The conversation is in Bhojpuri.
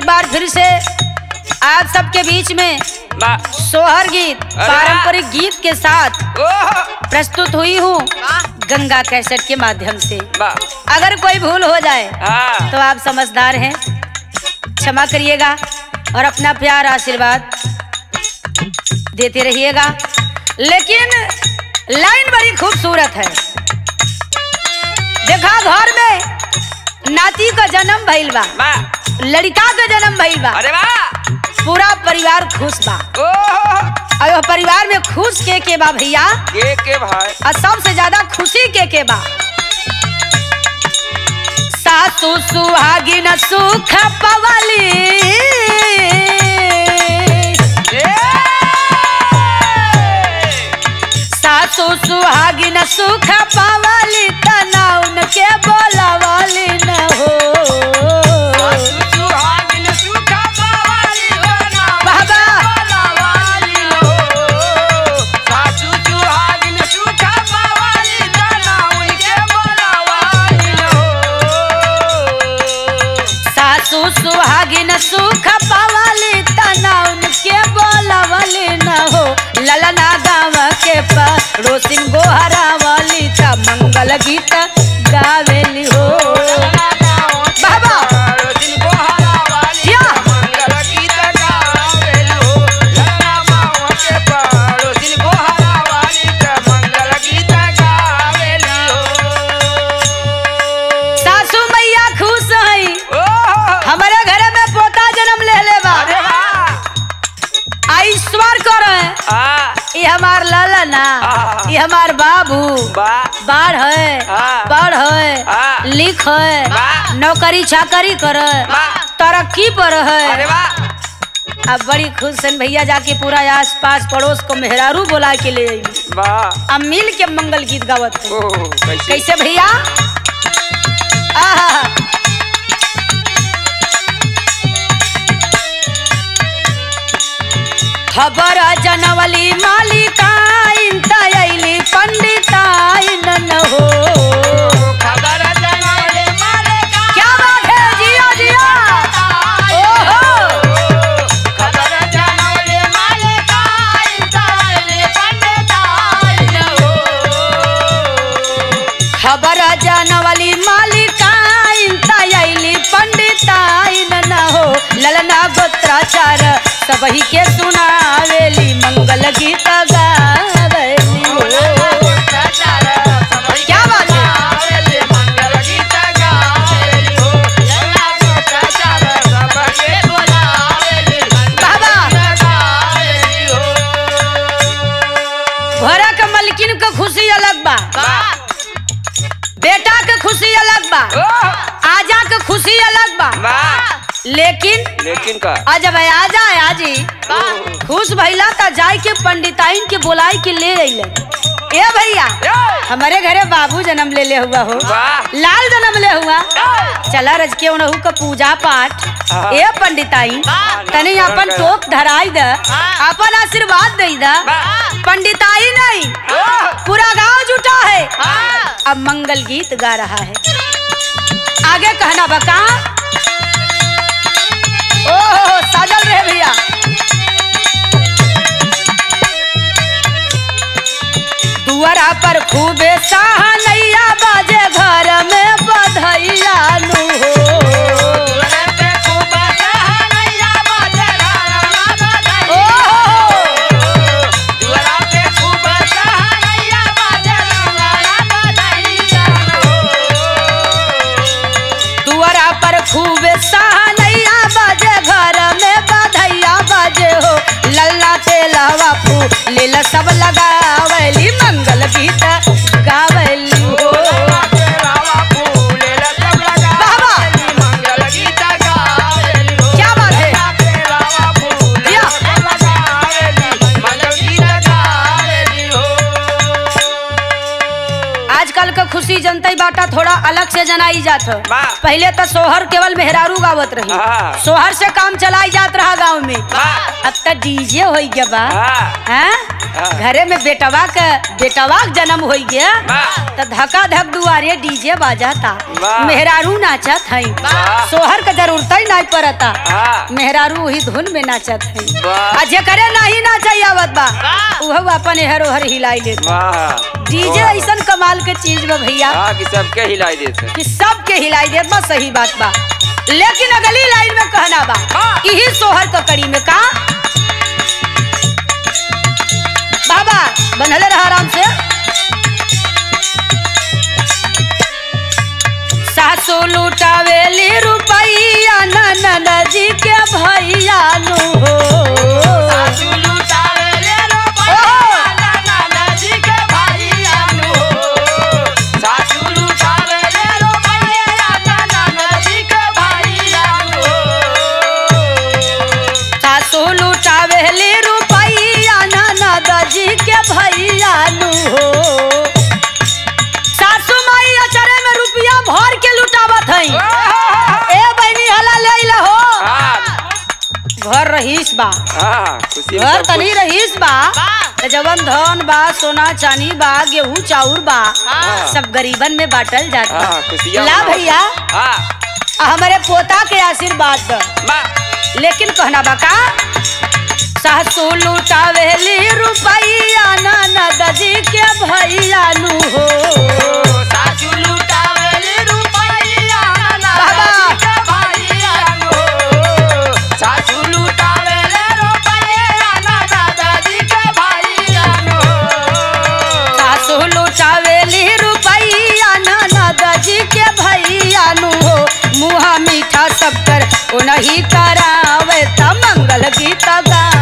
बार फिर से आप सबके बीच में बा सोहर गीत अरे पारंपरिक गीत के साथ ओह प्रस्तुत हुई हूँ गंगा कैसेट के माध्यम से बा अगर कोई भूल हो जाए हाँ तो आप समझदार हैं क्षमा करिएगा और अपना प्यार आशीर्वाद देते रहिएगा लेकिन लाइन बड़ी खूबसूरत है देखा घर में नाती का जन्म भइल बा बा लड़का का जन्म भइल बा अरे वाह पूरा परिवार खुश बा ओह और वह परिवार में खुश के के बा भैया के के भाई और सबसे ज्यादा खुशी के के बा सासू सुहागिन सुख पवली सासू सुहागिन सुख पवली तना उनके बोलावली न हो बाबा सासू सुहागिन सुख पवली तना उनके बोलावली न हो ललना गाँव के पड़ोसिन गोहरावली त मंगल गीत गावेली हो बाबा या सासू मैया खुश हई हमारे घर में पोता जन्म ले ले बा ईश्वर कर ये हमार ललना हाँ। ये हमार बाबू बाढ़ है हाँ। पढ़ है हाँ। लिख है वाह। नौकरी चाकरी कर वाह। तरक्की पर है अरे वाह अब बड़ी खुश हैं भैया जाके पूरा आस पास पड़ोस को मेहरारू बोला के ले आई वाह अब मिल के मंगल गीत गावत है ओह कैसे कैसे भैया आहा खबर जनवली मालिकाइन तैली पंडिताइन न हो खबर जनाले मारे का क्या बात है जिया जिया ओहो खबर जनाले मारे का इंसाने पंडिताइन हो खबर जनवली मालिकाइन तैली पंडिताइन न हो ललना गोत्राचार सबही के सुनावेली मंगल गीत गावेली हो क्या बात है मंगल गीत गावेली हो लला गोचार सबके बोलावेली बाबा गावेली हो घोड़ा के मलकिन के खुशी अलग बा बेटा के खुशी अलग बा ओह आजा के खुशी अलग बा वाह लेकिन लेकिन का आज अब आजा आजी खुश भइला त जाय के पंडिताइन के बुलाई के ले अइले ए भैया हमारे घरे बाबू जन्म ले ले हुआ हो वाह लाल जन्म ले हुआ चला रज के उनहु का पूजा पाठ हाँ। ए पंडिताइन तनी अपन टोक धराई द अपन आशीर्वाद दई द पंडिताई नहीं पूरा गांव जुटा है अब मंगल गीत गा रहा है आगे कहना बका ओहो साजल रहे भैया दुआरा पर खूबे सहानैया बाजे घर में बधैया नु हो ओहो दुआरा पर खूबे सहानैया बाजे घर में बधैया बाजे हो लल्ला तेलवा फू लीला सब लगावली मंगल गीत गावली हो बाबा क्या बात है या आजकल के खुशी जनता बाटा थोड़ा अलग से जनाई जात ह वाह। पहले तो सोहर केवल मेहरारू गावत रही हाँ। सोहर से काम चलाई जात रहा गांव में वाह। अब तो डीजे हो गया बा हाँ। हैं हाँ। घरे में बेटवा के बेटवा के जन्म हो गया वाह। तो धका धक दुआरे डीजे बाजाता वाह। मेहरारू नाचत हई वाह। सोहर के जरूरत ही नहीं पड़ता हाँ। मेहरारू वही धुन में नाचत हई वाह। आ जेकरे नहीं नाचई आवत बा उहो अपन एहर ओहर हिलाई लेत वाह डीजे ऐसन कमाल के चीज बा भैया हाँ कि सबके हिलाई देते कि सबके हिलाई देत बा सही बात बा लेकिन अगली लाइन में कहना बा हाँ। यही सोहर के कड़ी में का बाबा बनले रहा आराम से सासू लुटावेली रुपैया ननद जी के भैया नु हो सासू लुटावे ले रो ओहो। नाना नाजी के भाईया नु सासू लुटावे ले रो नाना नाजी के भाईया नु सासू लुटावेली रुपैया ननद जी के भैया नु हो सासू माई अचरे में रुपया भर के लुटावत हई ए बहनी हला ले ला हो हाँ घर रहीस बा हाँ खुशी में घर सब तनी रहीस बा त जवन धन बा सोना चांदी बा गेहूं चाउर बा हाँ। सब गरीबन में बांटल जात बा हाँ खुशियाँ ला मनाओ। भैया हाँ आ हमारे पोता के आशीर्वाद द माँ लेकिन कहना बा का सासू लुटावेली रुपैया ननद जी के भैया नु हो सासू लुटावे ले रुपैया बाबा। नाना के भाईया नु सासू लुटावे ले रुपैया नाना दादी के भाईया नु सासू लुटावेली रुपैया ननद जी के भैया नु हो मुहा मीठा सब कर उनही करावे त मंगल गीत गा